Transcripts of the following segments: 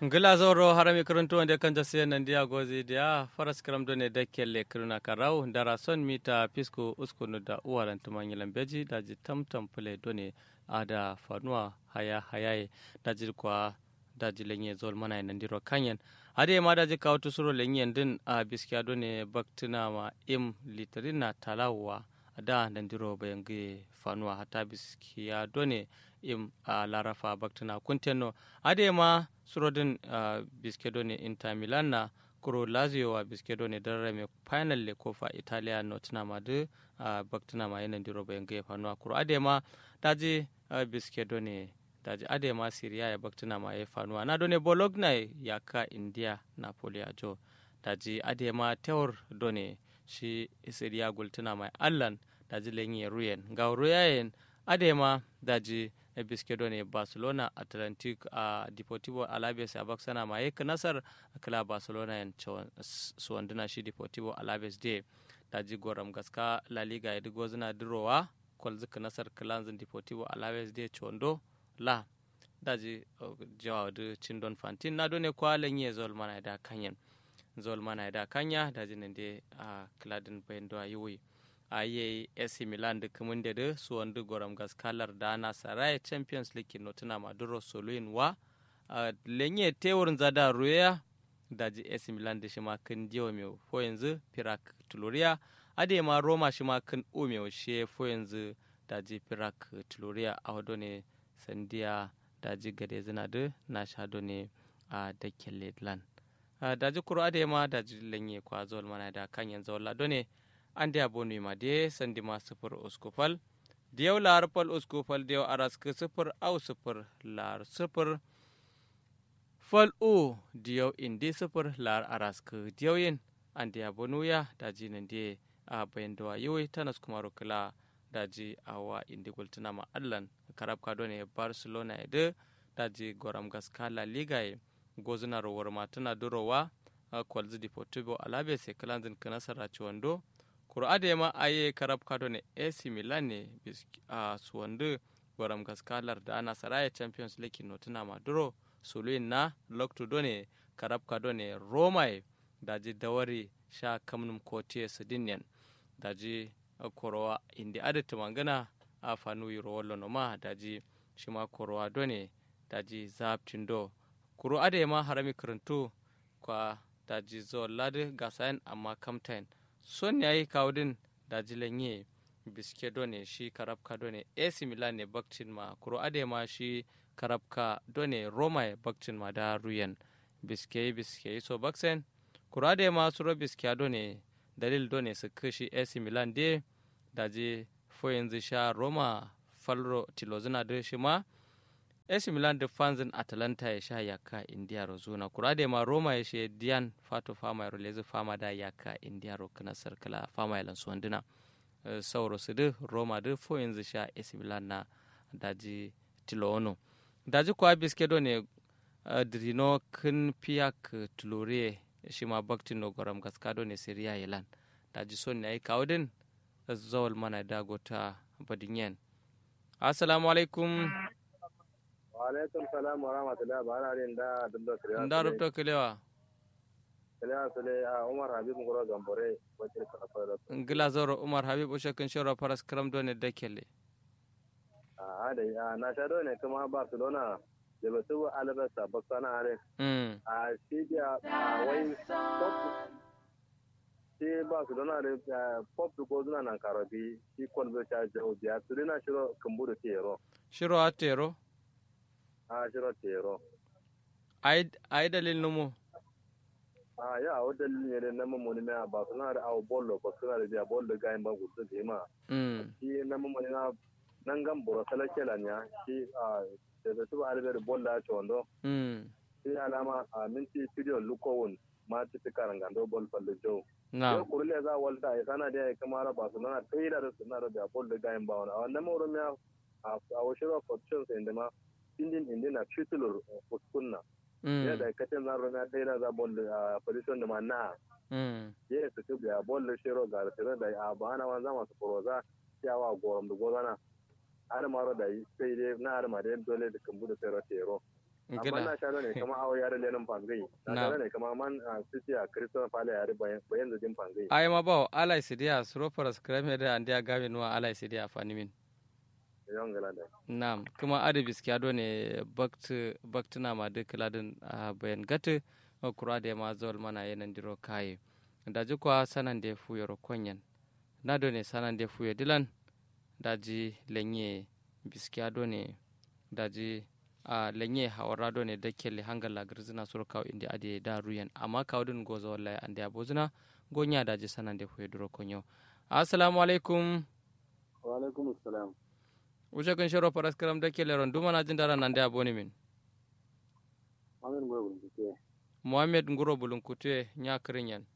ngila zoro harami kuruntu wanda kan jase nan dia gozi dia faras kram do ne dakkelle kuruna karau dara son mita pisco uskunu da uwaran tumanyilan beji da ji tamtam pule do ne ada fanuwa haya hayaye da ji kwa da ji lenye zol mana nan diro kanyen ade ma da ji kawo tusuro lenye din a biskiya do ne baktina ma im litrina talawa da nan diro bayan fanuwa hata biskiya do ne im a larafa baktina kunteno ade ma surodin uh, biskedo ne inter milan na kuro lazio wa biskedo ne darare me final le kofa italia no tuna ma de uh, baktina ma yana diro bayan ga fanuwa kuro ade ma daji uh, biskedo ne daji ade ma syria ya baktina ma ya fanuwa na do ne bologna ya ka india napoli a jo daji ade ma tewar do ne shi syria gultuna mai allan daji lenyi ruyen ga ruyayen ade ma daji biskedo ne barcelona atlantic a uh, deportivo alaves a baksana ma yake nasar kila barcelona yan suwanduna shi deportivo alaves de daji goram gaska la liga ya digo zina dirowa kwal zika nasar kilanzin deportivo alaves de chondo la daji uh, jawa da cindon fantin na done kwa lenye zol mana da kanyan zol mana da kanya daji nan de a uh, kiladin bayan da yiwuyi a yi AC Milan da kuma da da su wanda goram gaskalar da na sarai Champions League no tuna Maduro Soluin wa lenye tewurin zada ruya da ji AC Milan da shi ma kan diwa mai fo yanzu Pirak Tuluria ade ma Roma shi ma kan ume shi fo yanzu da ji Pirak Tuluria a wado ne sandiya da ji gade zina da na shado ne a dakken Ledland da ji kuro ade ma da ji lenye kwa zuwa mana da kan yanzu wala ne ande abonu ma de sandi ma sifir uskufal diyaw lar pal uskufal diyaw aras ke sifir au sifir lar sifir fal u diyaw indi sifir lar aras ke diyaw yin ande abonu ya daji nan de a bayan da yiwai tanas kuma rukula daji awa indi gultuna ma allan karab kado ne barcelona ede daji goram gaska la liga e gozuna rowar matuna durowa kwalzi deportivo alabe se kalanzin kanasara ciwando kuro ade ma aye karab kado ne AC Milan ne a suwandu goram gaskalar da ana saraya Champions League no tuna maduro suluin na lokto done karab kado ne Roma daji dawari sha kamnum kotiye sidinyan daji korowa indi adata mangana a fanu yiro wallo no ma daji shima korowa done daji zaptindo kuro ade ma harami karantu kwa daji zo lade gasayan amma kamtain son ya yi kawudin da jilenye biske done shi karabka done AC Milan ne bakcin ma kuro ade ma shi karabka done Roma ya bakcin ma da ruyan biske biske so baksen kuro ade ma suro biske done dalil done su kashi AC Milan de da je fo yanzu sha Roma falro tilozina da shi ma AC Milan da fanzin Atalanta ya sha yaka India rozuna kura da ma Roma ya she Dian Fato Fama ya rolezi Fama da yaka India ro kana sarkala Fama ya lansu wanduna sauro su da Roma da fo yanzu sha AC Milan na daji Tiloono daji kuwa biske do ne Drino kin piyak tulore shi ma baktin no goram gaskado ne Syria Yelan daji son ne ai kawudin zawal mana dagota badinyen Assalamu alaikum. alaikum salam wa rahmatullahi ba na rin da dubda kiriya nda rubta kilewa kiriya sule a umar habib ngoro gambore wacce ka fara ngila zoro umar habib o shekin shoro paras kram done dakele a da ya na sha ne kuma barcelona da ba su albasa ba sana are mm a shi da wai shi barcelona da pop da gozuna nan karabi shi kwalbe ta jawo biya su na shiro kumburu tero shiro atero a shiro tero ai dalil numu a ya o dalilin ne na mamoni na ba suna da awo bollo ba suna da biya bollo gayin ba gudu da ma mm shi na mamoni na nan gan boro salake la nya shi a da da tuba albe da bollo a chondo mm shi alama a minti video lukowun ma ti ti karangando bol fallo jo na ko kurle za walta ya sana da ya kamara ba suna da kai da suna da biya bollo gayin ba wannan wannan mawro miya a a washiro fortunes inda ma indin indina titulur kuskunna mm ya da katin zan rana ɗaya na za bollo a position da ma na mm ye su tu biya bolle shiro ga tire da a bana wan zama su proza yawa gorom da gozana har maro da sai dai na har ma dai dole da kambu da sai tero amma na sha ne kama awo yare lenin pangai na sha ne kama man sisi a kristo pale yare bayan da din pangai ai ma ba alai sidiya sropara skrame da andiya gawe nuwa alai sidiya fanimin yon gala da nam kuma ade biskiya do ne bakt baktina ma de kladin bayan gatu kura da ma zol mana yanan diro kai da ji kwa sanan da fu yoro konyen na do ne sanan da fu dilan da ji lenye biskiya do ne da ji a lenye hawara do ne da kelle hangala girzina sur kaw indi ade da ruyan amma kawdin gozo wallahi ande abozuna gonya da ji sanan da fu diro konyo assalamu alaikum wa alaikum assalam wuce kun shiro faras karam da kelle ron duma na jin dara nan da aboni min Muhammad Ngoro Bulunkutuye. Muhammad Ngoro Bulunkutuye nya kirin yan.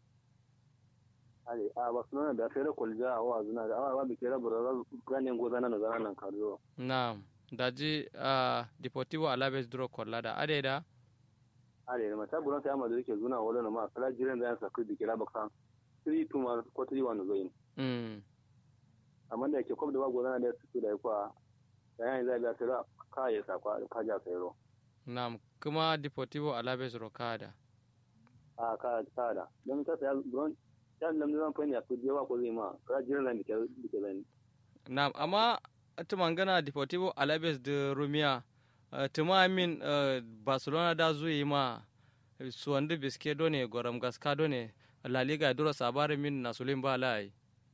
Ale a Barcelona da fere kwalja a wa zuna da awa bi kera bura ganin goza na zana nan kariyo. Na daji a Deportivo Alaves duro kwalla da ade da Ale ma ta buran ta amma da yake zuna wala na ma kala jiran da yan sakri bi kera baksan. 3 to ma ko 3 1 zoyin. Mm. Amma da yake kwab da wa goza na da su da kwa yayin zai ga tira ka ya sakwa ka ja sayro. Nam kuma Deportivo Alaves Rocada. A ka ka da. Don ta sai buran ya nan zan fani a kuje wa ko zai ma ka jiran da ke ke zan. Nam amma tumangana Deportivo Alaves de Rumia uh, tuma min uh, Barcelona da zuyi ma suwandu biske done goram gaska done La Liga duro sabare min na sulim ba lai.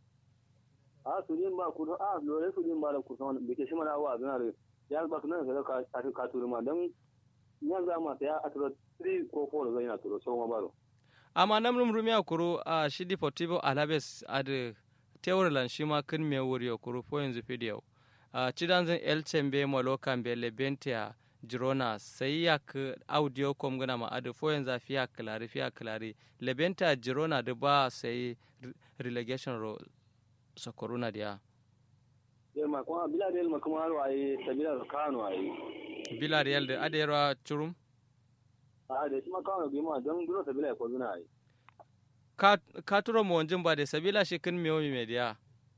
A sulim ba ku a lore sulim ba da ku san bike shi mana wa zana da ya ba kunan da ka ka ka turma dan yan za ma ya atro 3 ko 4 zai na turo so ma baro. amma namnum rumia kuru a shi deportivo alaves ad teurlan shi ma kin me wuri kuru fo yanzu video a cidanzin elcembe maloka be lebentia girona sai ya ka audio kom gana ma adu fo yanzu fiya klari fiya klari lebentia girona da ba sai relegation ro sokoruna dia Yelma kuma bila da yelma kuma haro ayi sabila da kano ayi. villarreal da adera churum A da shi ma kano bi ma don duro sabila ya ko zuna ayi. ka ka turo mo wanjin ba da sabila shi kin mewo mi media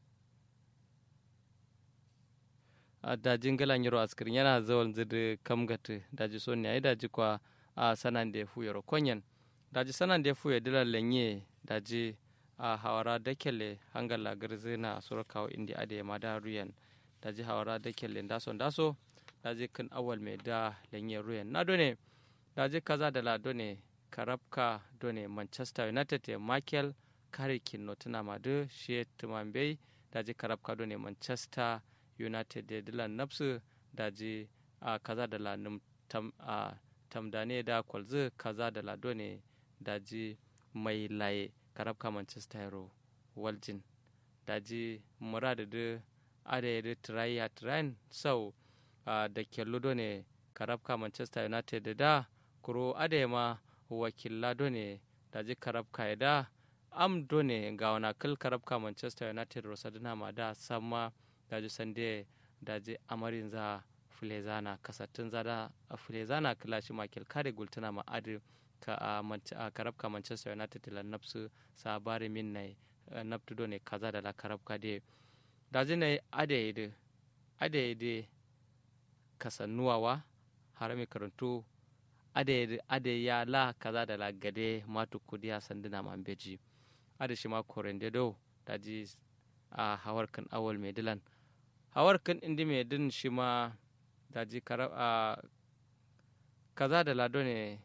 a dajin galan yaro askirin yana zawon zidi kamgata daji so ne ai daji kwa a sanan da fu yaro konyen daji sanan da fu ya dila lenye daji a hawara dakele hangala garzi na surkawo indi ade ma da ruyan daji hawara dakele ndaso ndaso daji kan awal mai da lenye ruyan na done daji kaza da la done karabka done manchester united ya michael karikin notuna madu shi tumambe daji karabka done manchester united da dilan nafsu daji a kaza da la num tam a tamdane da kwalzu kaza da la done daji mai laye karabka manchester hero waljin daji murada da ada da tiraya tirayin sau da kyallo done karabka manchester united da kuro ada ma wakilla done daji karabka da am done ga wana kal karabka manchester united rosadina ma da sama daji sande daji amarin za fulezana kasattun zada a fulezana kila shi makil kare gultuna ma adi ka a karabka manchester united la nafsu sabari min nai naftu done kaza da la karabka de daji nai ade ide ade ide kasannuwawa harami karantu ade ade ya la kaza da la gade matu kudiya sanduna man beji ade shi ma korende do daji a hawar kan awal mai dilan hawar kan indi mai din shi ma daji karab a kaza da lado ne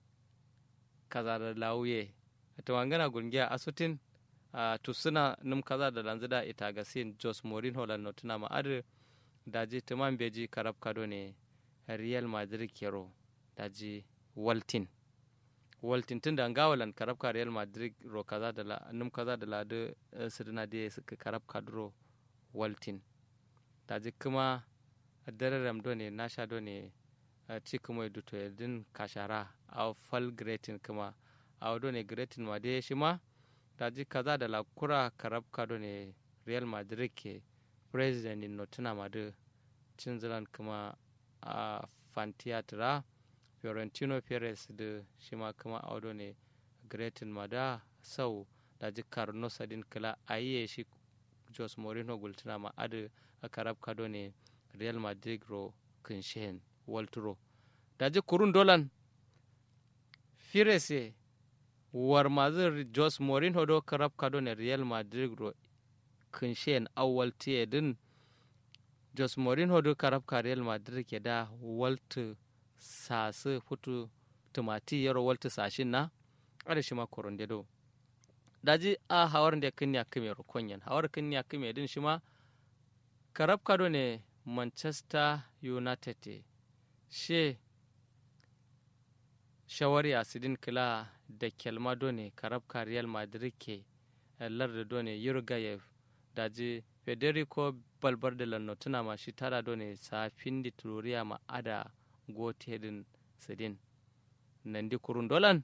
kaza da lauye ta wangana gungiya asutin a tusuna num kaza da lanzida ita gasin jos morin holland notuna ma adu daji tuman beji karab kado ne real madrid kero daji waltin waltin tun da ngawalan karab ka real madrid ro kaza da la num kaza da la de sidina de suka karab kadro waltin daji kuma dararam do ne nasha do ne ci kuma duto din kashara a fal gretin kuma a do ne gretin ma de shi ma daji kaza da la kura karab ka do ne real madrid ke president in notuna ma de cinzilan kuma a fantiatra fiorentino perez da shi ma kuma audo ne gretin mada sau da jikar nosadin kila a yi shi jos morino gultuna ma adu a karab kado ne real madrid ro kinshen walturo daji kurun dolan firese war mazir jos mourinho do karab kado ne real madrid ro kinshen awal tiye din jos mourinho do karab ka real madrid ke da waltu sasu futu tumati yaro waltu sashin na ada shi ma koronde do daji a hawar da kin ya kime ro konyen hawar kin ya kime din shi ma karab kado ne manchester united she shawari a sidin kila da kelmado ne karabka real madrid ke larda done yurgayev daji federico balbarde lanno tuna ma shi tara done safin di tururiya ma ada gotedin sidin nandi kurun dolan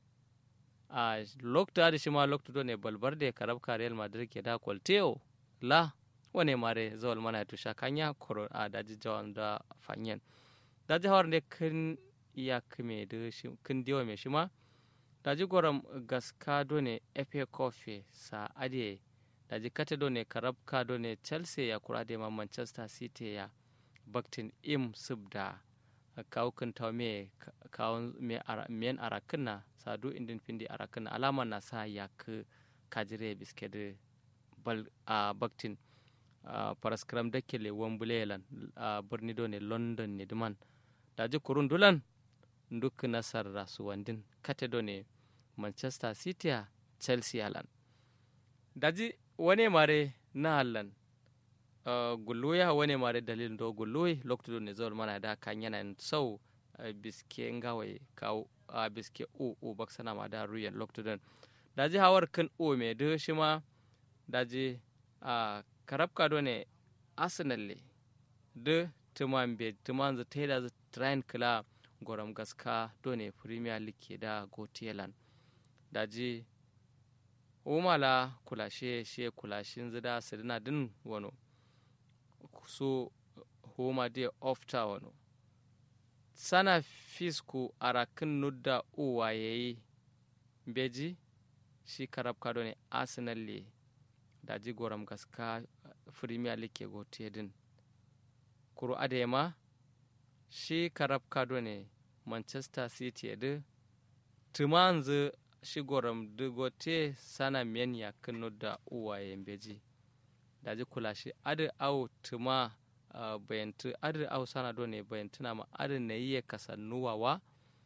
a lokta da shi ma lokta done balbarde karabka real madrid ke da kwalteo la wane mare zawal mana tusha kanya koro a daji jawan da fanyen daji hawar ne kan iya kime da shi kin diwa me shi ma daji goram gaska done efe kofe sa ade daji kate done karabka done chelsea ya kura da ma manchester city ya baktin im subda kawo kan tawo me kawo me men arakin na sadu indin findi arakin na alama na sa ya ka kajire biske da bal a baktin paraskram da kele wambulelan a birni done london ne duman daji kurun dulan duk nasar rasuwandin kate done manchester city a chelsea alan daji wane mare na hallan uh, gulluya wane mare dalilin do gulluyi lokacin do ne zawar mana da kan yana sau uh, biske ngawai kawo a uh, biske u u baksana ma da ruyan lokacin daji hawar kan u me da shi ma daji a karabka do ne arsenal le da tuman be tuman za ta da train kila goram gaska do ne premier league da gotelan daji umala kulashe she kulashin zida sirina din wano so homa de ofta wano sana fisku arakin nudda uwa yayi beji shi karab kado ne arsenal le daji goram gaska premier league go din kuro adema shi karab kado ne manchester city da tumanzu shigoram digote sana men ya kano da uwaye beji daji kula shi adi au tuma uh, bayantu adi au sana do ne bayantuna ma adi na yi kasannuwa wa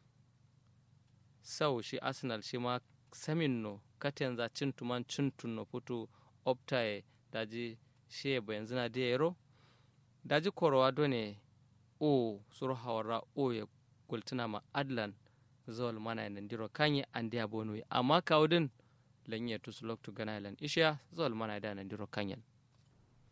sau shi arsenal shi ma samin no katen za cin tuman cin tunno putu optaye daji shi bayan zina da yaro daji korowa do ne o suru hawara o ya gultuna ma adlan zol mana nan diro kanye andi abonu amma kawdin lanye tusulok tu ganailan isha zol mana da nan diro kanyen